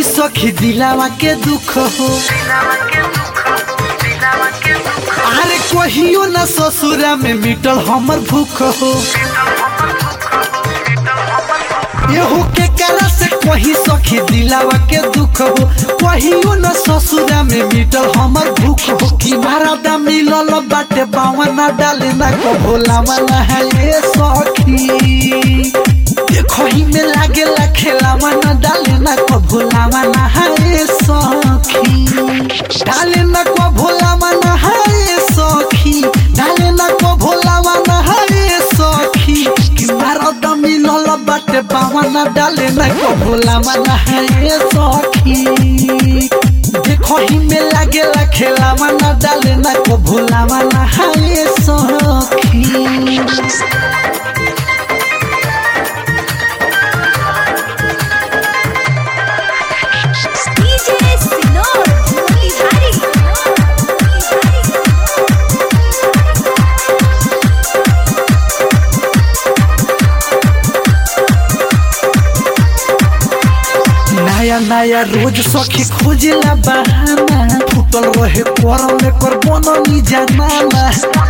सखी दिलावा के दुख हो अरे कहियो न ससुरा में मिटल हमर भूख हो एहू के करा से कही सखी दिलावा के दुख हो कहियो न ससुरा में मिटल हमर भूख हो कि मारा मिलल बाटे बावा न डाले ना को भोला मना है ये सखी देखही में लागे ला खेलावा न डाले ना को भोला मना है ये सखी डाले ना को भोला मना है ये सखी डाले ना को भोला मना है ये सखी कि मारा मिलल बाटे बावा न डाले ना को भोला मना है ये सखी देखही में लागे ला खेलावा न डाले ना को भोला मना है ये सखी DJ Sinor, Mulihari. नया नया रोज सखी खोजेला बहाना फुटल रहे करम लेकर बननी जमाना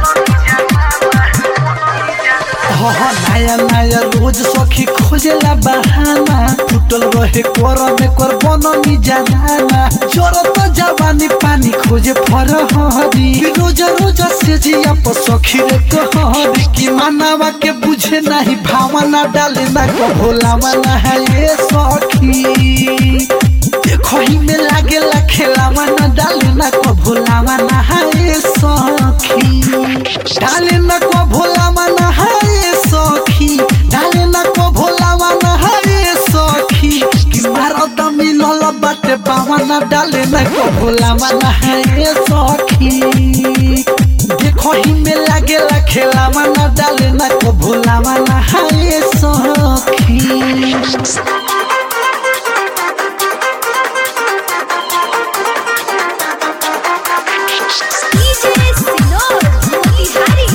हाँ हाँ, नया नया रोज सखी खोजेला बहाना फुटल रहे करम लेकर बननी जमाना जरत जवानी पानी खोजे फरहरी रोज रोज से जिया पर सखी रे कहरी कि मानवा के बुझे नहीं भावना डाले ना को भोला मना है ये सखी देखही में लागे ला खेलावा ना डाले ना को भोलावा ना हाय सखी डाले ना को भोलावा ना हाय सखी डाले ना को भोलावा ना हाय सखी कि मारत मिलल बाटे बावा ना डाले ना को भोलावा ना हाय सखी देखही में लागे ला खेलावा ना डाले ना को भोलावा ना हाय सखी DJ Sinor, Mulihari.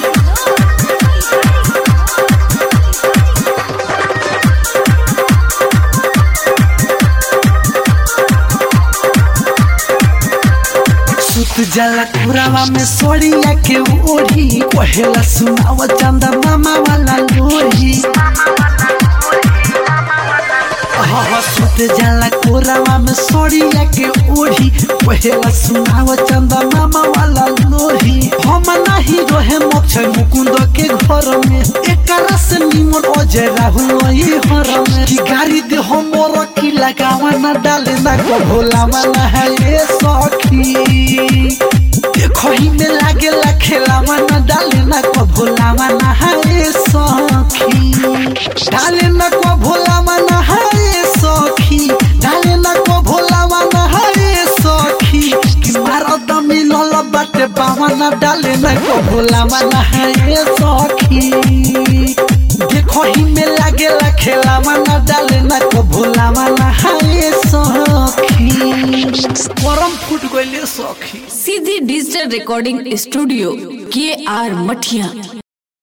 सुत जाला कुरावा में सोड़िया के ओढ़ी कहेला सुनाव चंदा मामा वाला लोही हाँ हाँ, सुत जाला कोरावा में सोड़िया के ओढ़ी कहेला सुनाव चंदा मामा वाला लोही हम नहीं रहे मोक्ष मुकुंद के घर में एकरा से निमन अजय राहुल वही हर में कि गाड़ी दे हमर की लगावा ना डाले ना को भोला मना है ये सखी देखही में लागे ला खेलावा ना डाले ना को भोला मना है ये सखी डाले ना को भोला मना है ये सखी डाले ना को भोला मना है ये सखी कि मारत मिलल बाटे बावा ना डाले ना को भोला मना है ये सखी देखही में लागे ला खेलावा ना डाले ना को भोला मना है ये सखी परम फुट गइले सखी सीधी डिजिटल रिकॉर्डिंग स्टूडियो के आर मठिया